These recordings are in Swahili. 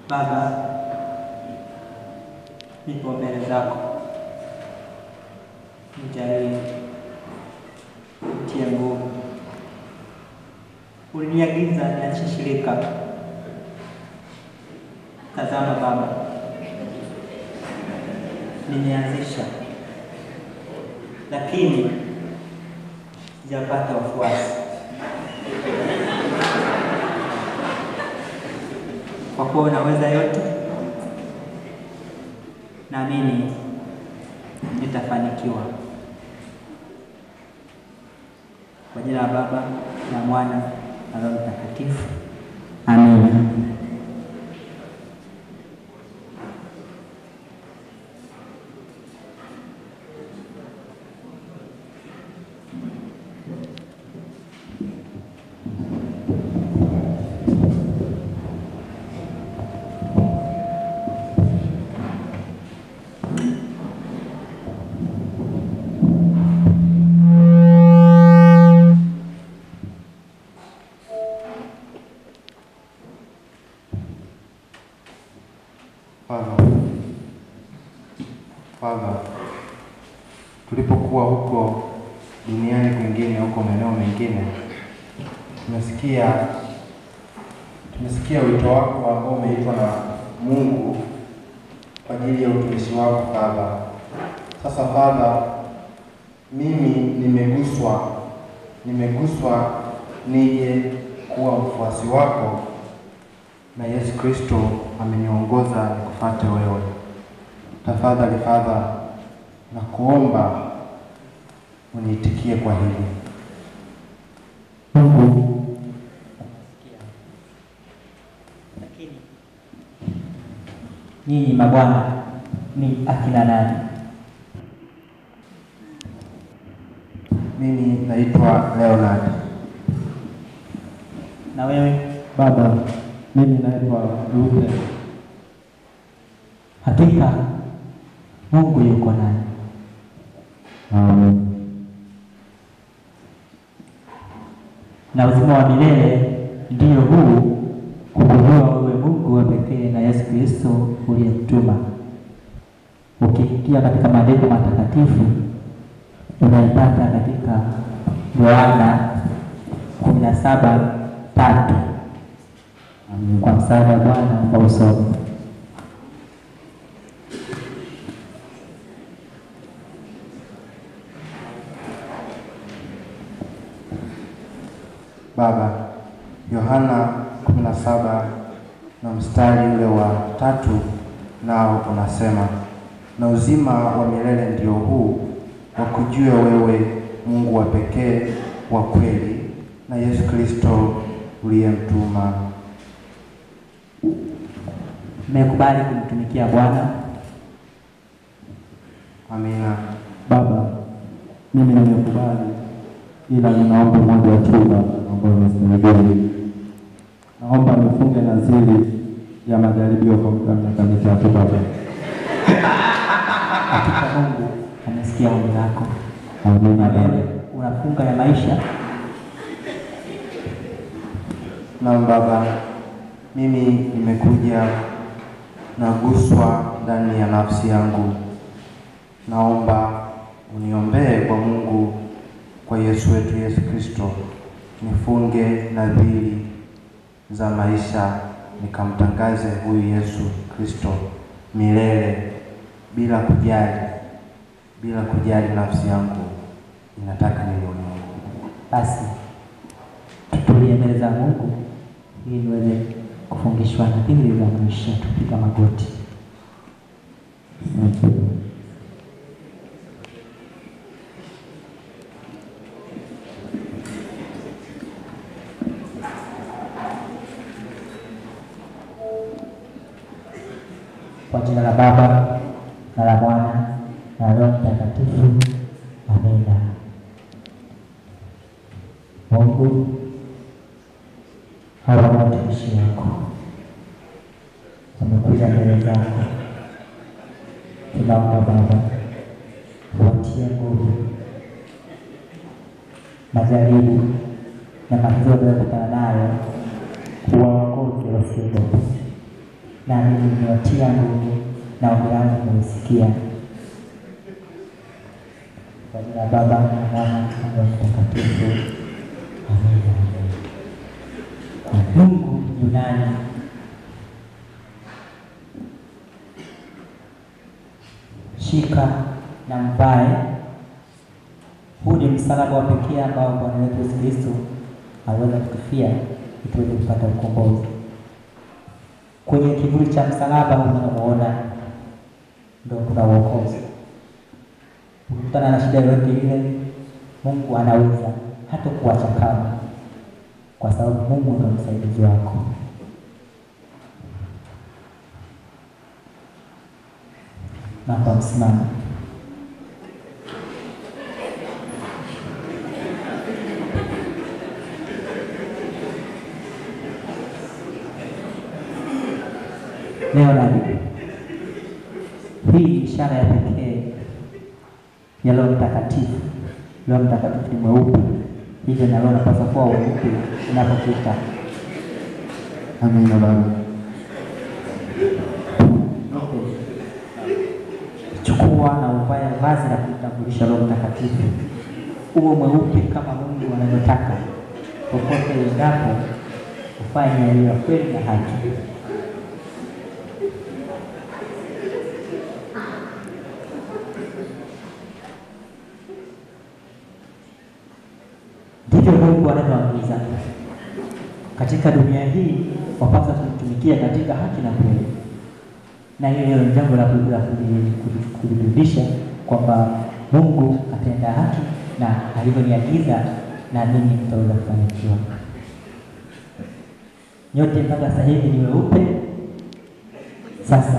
Baba, nipo mbele zako, nijalie, nitie nguvu. Uliniagiza nianzishe shirika. Tazama Baba, nimeanzisha, lakini sijapata wafuasi. Kwa kuwa unaweza yote, naamini nitafanikiwa. Kwa jina la Baba na Mwana na Roho Mtakatifu, amina. Father, Father, tulipokuwa huko duniani kwingine, huko maeneo mengine, tumesikia tumesikia wito wako ambao umeitwa na Mungu kwa ajili ya utumishi wako Father. Sasa Father, mimi nimeguswa, nimeguswa nije kuwa mfuasi wako na Yesu Kristo ameniongoza nikufuate wewe. Tafadhali Father, na kuomba uniitikie kwa hili. Mungu lakini nyinyi mabwana ni akina nani? Mimi naitwa Leonard. Na wewe Baba, mimi naitwa Luther. hakika Mungu yuko nani? Amen. na uzima wa milele ndiyo huu kukujua wewe Mungu wa pekee na Yesu Kristo uliyemtuma. Ukiingia katika maandiko matakatifu unaipata katika Yohana kumi na saba tatu. Kwa msaada wa Bwana naomba usome. Baba, Yohana 17 na mstari ule wa tatu nao unasema, na uzima wa milele ndio huu wakujue wewe Mungu wa pekee wa kweli na Yesu Kristo uliyemtuma. Mmekubali kumtumikia Bwana. Amina. Baba, mimi nimekubali, ila ninaomba moja tu Baba, naomba unisaidie. Naomba nifunge naziri ya majaribio kwa muda wa miaka mitatu Baba. Hakika Mungu amesikia ombi lako. Amina Na wewe Baba. unafunga ya maisha Naam Baba, mimi nimekuja naguswa ndani ya nafsi yangu. Naomba uniombee kwa Mungu, kwa Yesu wetu Yesu Kristo, nifunge nadhiri za maisha, nikamtangaze huyu Yesu Kristo milele, bila kujali, bila kujali nafsi yangu inataka nini Mungu. basi tutulie mbele za Mungu ili niweze kufungishwa nadhiri za maisha, tupiga magoti. Asante. Kwa jina la Baba na la Mwana na Roho Mtakatifu, amina. Mungu, hawa ni watumishi wako, wamekuja mbele zako, tunaomba Baba watie nguvu majaribu na matatizo wanayokutana nayo, kuwaongoze wasiogope na mimi nimewatia nguvu na ombi langu nimesikia. Kwa jina la Baba na Mwana na Roho Mtakatifu. Amina. Mungu Yunani shika na mvae. Huu ni msalaba wa pekee ambao Bwana wetu Yesu Kristo aliweza kutufia ili tuweze kupata ukombozi. Kwenye kivuli cha msalaba unamuona ndio kuna uokozi. Ukikutana na shida yoyote ile, Mungu anaweza hata kuacha kama, kwa sababu Mungu ndio msaidizi wako. na kwa msimamo leo nani, hii ni ishara ya pekee ya Roho Mtakatifu. Roho Mtakatifu ni mweupe, hivyo na Roho unapaswa kuwa weupe unapopita. Amina Baba. Chukua na uvae vazi la kumtambulisha Roho Mtakatifu, uwe mweupe kama Mungu anavyotaka. Popote uendapo, ufanye yaliyo ya kweli na haki. Ndivyo Mungu anavyoagiza katika dunia hii, wapaswa kumtumikia katika haki na kweli na hiyo ni jambo la ku- la kuli- kuli- kulirudisha kwamba Mungu atenda haki na alivyoniagiza na mimi nitaweza kufanikiwa. Nyote mpaka sasa hivi ni weupe. Sasa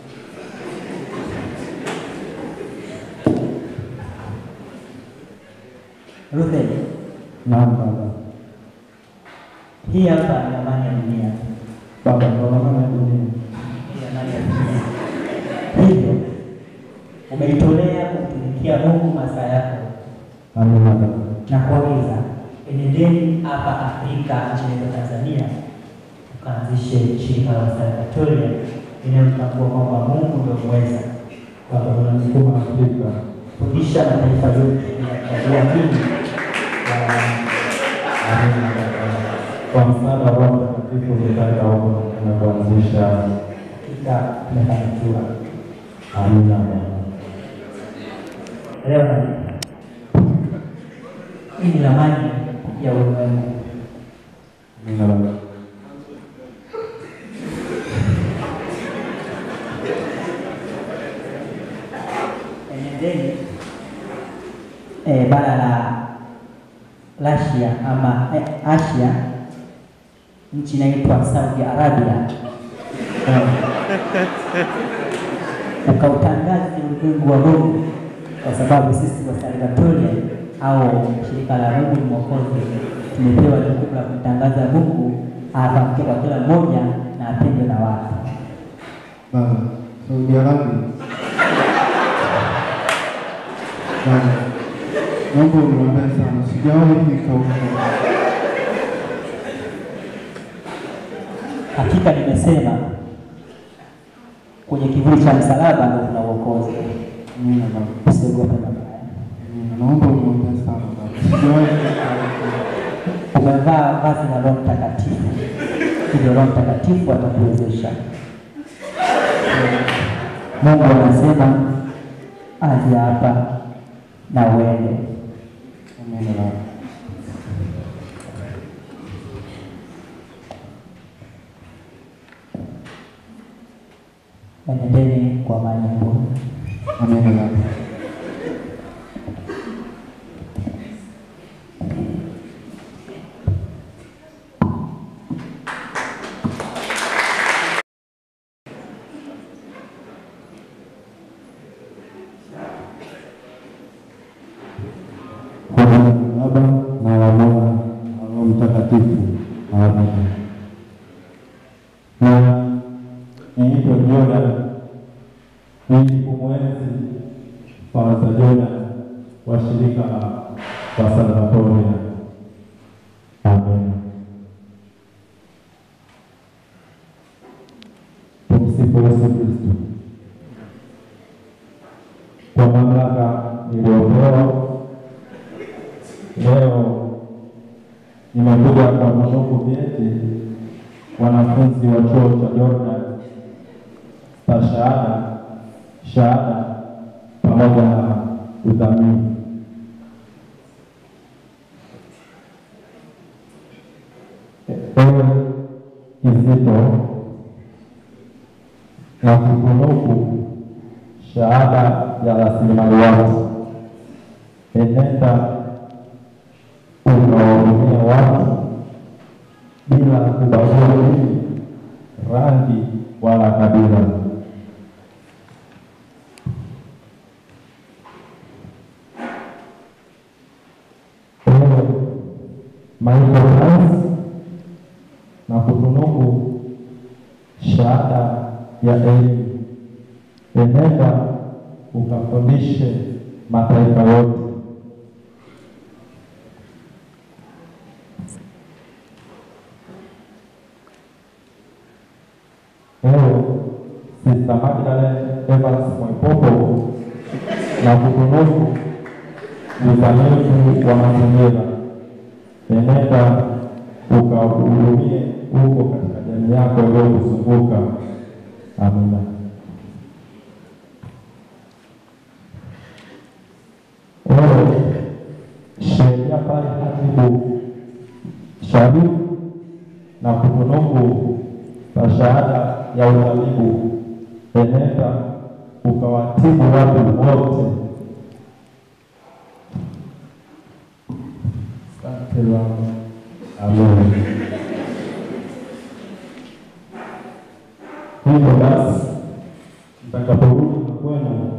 Ruben, Naam Baba. hii hapa ni amani ya dunia. Baba, kwa maana ya dunia. Hii amani ya dunia. Hivyo umeitolea kumtumikia Mungu masaa yako Amina Baba. na kuagiza enendeni hapa Afrika nchini yetu Tanzania, tukaanzishe shirika la Wasalvatoria inayotambua kwamba Mungu ndio mweza Baba, tunamshukuru Afrika kufundisha mataifa yote ya dini Amina Baba. Kwa msaada wa Roho Mtakatifu ulitaka huko na kuanzisha. hakika tumefanikiwa. Amina Baba. Leo na hii ni ramani ya ulimwengu. Amina Baba. Enendeni eh, bara la Russia ama eh, Asia, nchi inaitwa Saudi Arabia eh, ukautangaze ulimwengu wa Mungu, kwa sababu sisi wa Salvatoria au shirika la Mungu ni Mwokozi tumepewa jukumu la kumtangaza Mungu afahamike kwa kila mmoja na apendwe na watu. Baba, Saudi Arabia. Baba, naomba uniombee sana, sijawahi fika huko. Hakika nimesema kwenye kivuli cha msalaba ndio kuna uokozi. Amina Baba. Usiogope mabaya. Amina. Naomba uniombee sana Baba, sijawahi fika huko. Umevaa vazi la Roho Mtakatifu, hivyo Roho Mtakatifu atakuwezesha. Mungu anasema aje hapa na uende. Amina Baba. Enendeni kwa amani ya Mungu. Amina Baba. Kwa jina la Baba na la Mwana na Roho Mtakatifu. Amina. Na niitwa Jordan ili kumwenzi Father Jordan wa shirika la Wasalvatoria. Amen. Yesu Kristo. Kwa mamlaka niliyopewa leo, nimekuja kuwatunuku vyeti wanafunzi wa chuo cha Jordan stashahada, shahada pamoja na udhamini. Ewe Kizito na kutunuku shahada ya rasilimali watu, enenda ukawahudumia watu bila kubagua dini, rangi wala kabila. Ewe Michael Hans na kutunuku shahada ya elimu, enenda ukafundishe mataifa yote. Ewe Sista Magdalene Evans Mwaipopo na kutunuku uzamivu wa mazingira, enenda ukahudumie huko katika jamii yako iliyokuzunguka. Amina. Ewe sheria pale hatibu Sharifu na kutunuku na shahada ya utabibu, enenda ukawatibu watu wote. Asante Bwana. Amen. Hivyo basi, mtakaporudi kwenu,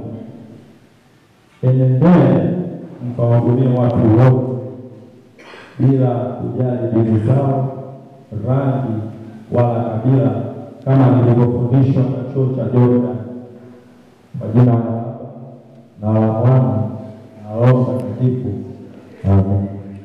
enendee mkawahudumie watu wote bila kujali dini zao, rangi wala kabila, kama nilivyofundishwa na chuo cha Jordan. Kwa jina la Baba na la Mwana na Roho Mtakatifu. Amen.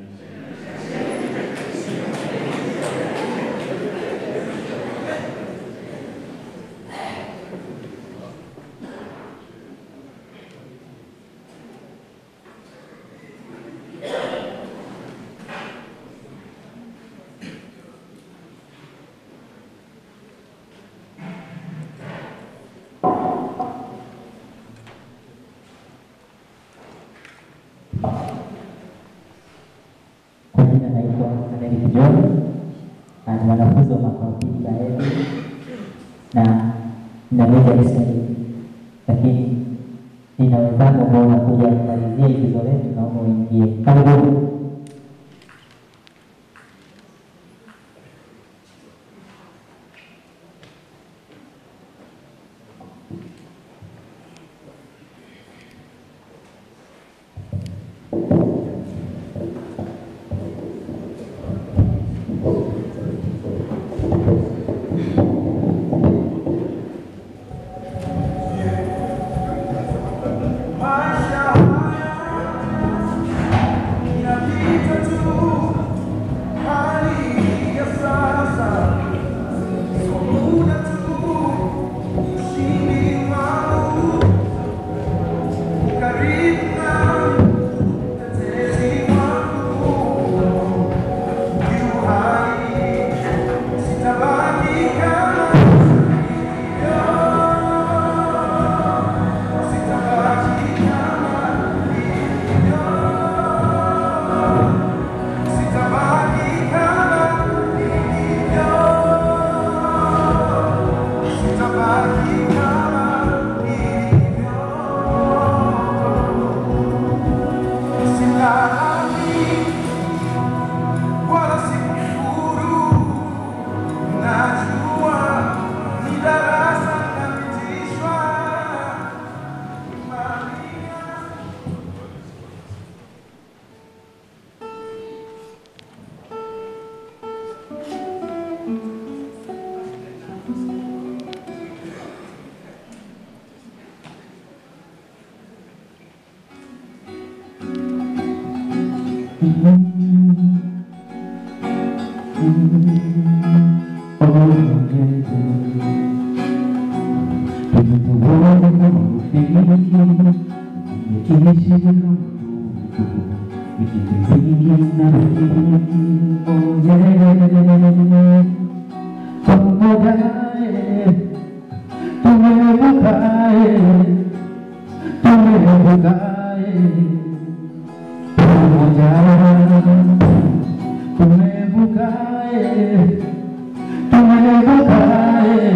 Kwa jina naitwa Frederick John na ni mwanafunzi wa mwaka wa pili Baeli na nina lugha ya Kiswahili, lakini nina wenzangu ambao wanakuja kumalizia igizo letu, naomba uingie. Karibuni. tumevukae pamoja, tumevukae, tumevukae,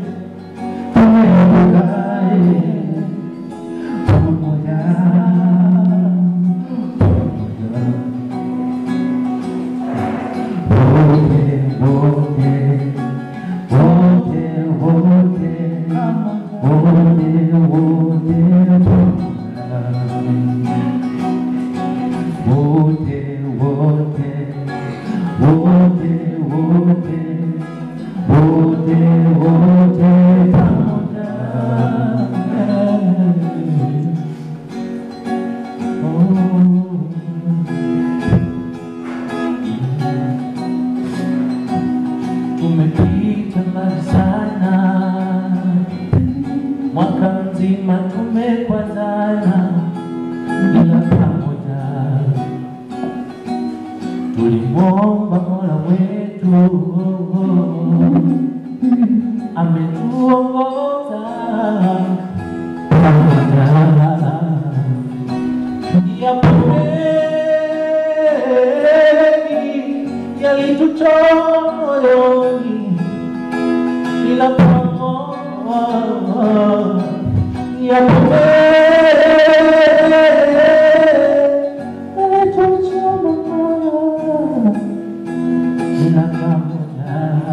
tumevukae pamoja, pamoja, wote, wote, wote, wote, wote, wote, wote, wote, wote, wote, wote, wote pamoja. Tumepita mbali sana, mwaka mzima tumekwazana, ila pamoja tulimwomba Mola wetu ametuongoza pamoja yapo mengi yalitutoa moyoni, ila pamoja yapo mengi yalitutoa moyoni, ila pamoja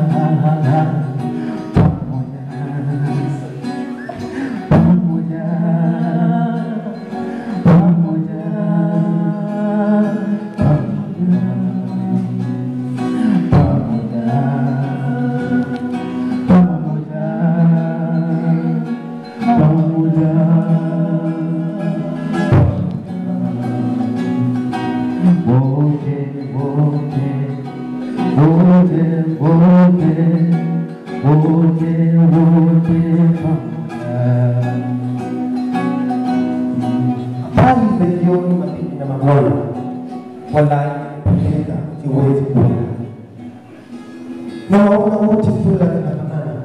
pamoja pamoja pamoja pamoja pamoja wote wote wote wote wote wote pamoja Habari za jioni, mabibi na mabwana, wala kupendeza siwezi kuona. Nawaona wote sura zinafanana,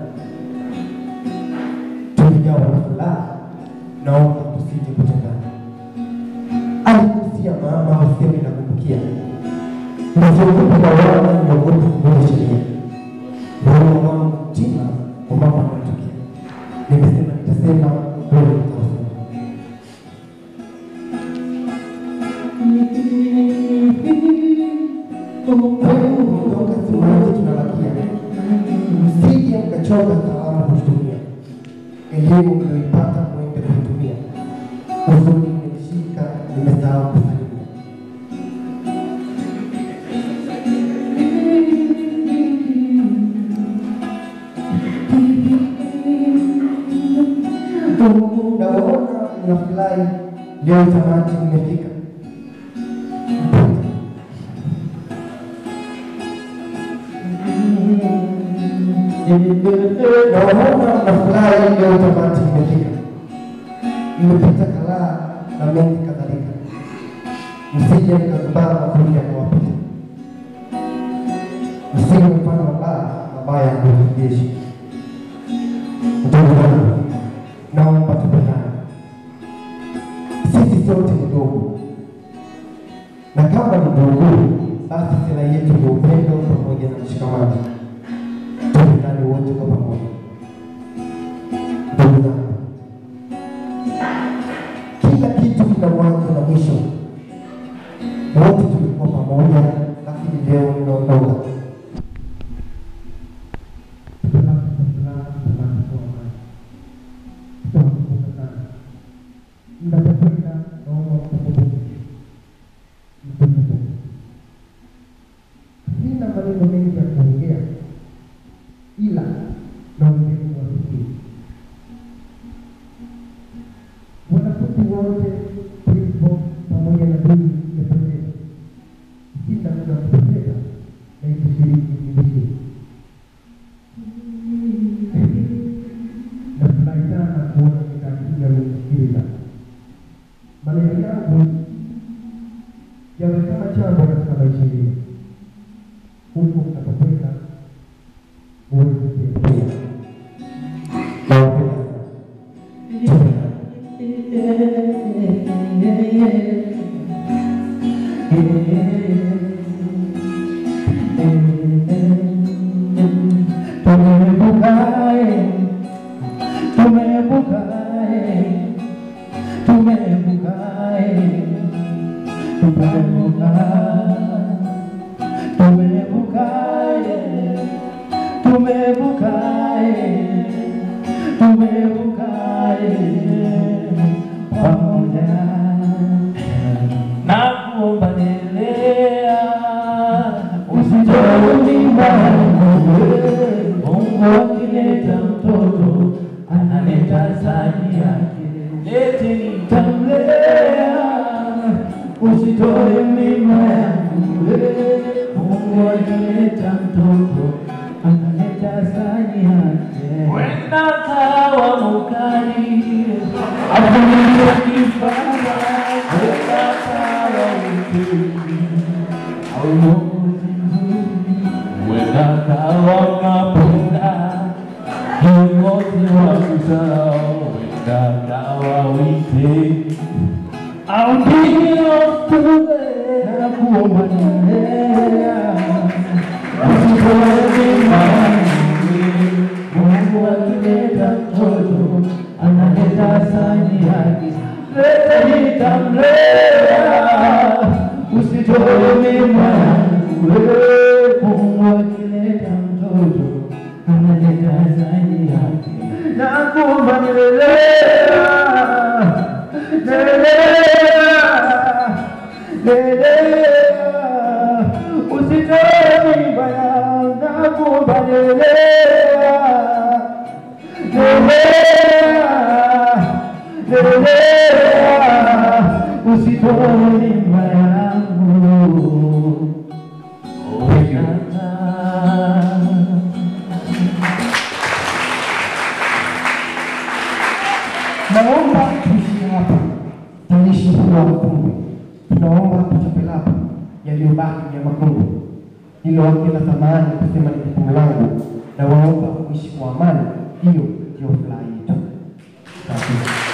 tulijawa na furaha, naomba tusije kutengana. Alikusia mama useme na kumbukia, nisiogope lawama, niogope kuvunja sheria. Moyo wangu mtima kwa mambo yanayotokea, nimesema nitasema, wewe utausema. Kuondoka simulizi tunabakia, msije mkachoka salamu kututumia, elimu mlioipata mwende kuitumia, huzuni imenishika, nimesahau kusalimia. Nawaona mnafurahi, leo tamati mmefika. Nawaona mnafurahi, leo tamati mmefika. Mmepita kalaa na mengi kadhalika, msije mkazubaa makundi yakawapita, msije mfano mabaya mabaya ndio jeshi. Ndugu zangu, naomba tupendane, sisi sote ni ndugu, na kama ni ndugu, basi sera yetu ni upendo pamoja na mshikamano. Tupendane wote kwa pamoja. Ndugu zangu, kila kitu kina mwanzo na mwisho. Wote tulikuwa pamoja, lakini leo mnaondoka. Mnapokwenda naomba mkumbuke, mkumbuke. Sina maneno mengi ya kuongea, ila naombeni wasikie. Wanafunzi wote principal pamoja na dini imependeza. Sina muda wa kupoteza na ikishiriki nibishie. Nafurahi sana kuona mikakati ya kusikiliza maneno yangu yawe kama chambo katika maisha yenu, huku mnapokwenda muweze kuyatumia. Nawapenda sana. Tupendane. tumevukae, tumevukae, tumevukae, tumevukae, tumevukae, tumevukae pamoja na kuomba endelea, usitoe mimba Mungu akileta mtoto analeta sani yake, lete nitamlea, usitoe mimba yangu Mungu akileta mtoto analeta sani yake, wenda kawa mukali avumilia kifara, wenda kawa ukeli au uongozi mzuri wenda kawa unapenda viongozi wa kusahau, wenda kawa wite au ndio tuwe na kuomba nilea Mungu akileta mtoto analeta sani yake, leta nitamlea, usitoe mimba yangu wewe. Mungu akileta mtoto analeta sani yake, nakuomba nilelea, nilelea, nilelea, usitoe mimba yangu, nakuomba nilelea usitoe mimba yangu. Naomba tuishie hapa, tanishi huu wa makumbi. Tunaomba tuchape lapa yaliyobaki ya makumbi, hilo hakina thamani kusema ni jukumu langu, na waomba kuishi kwa amani. Hiyo ndio furaha yetu. Asante.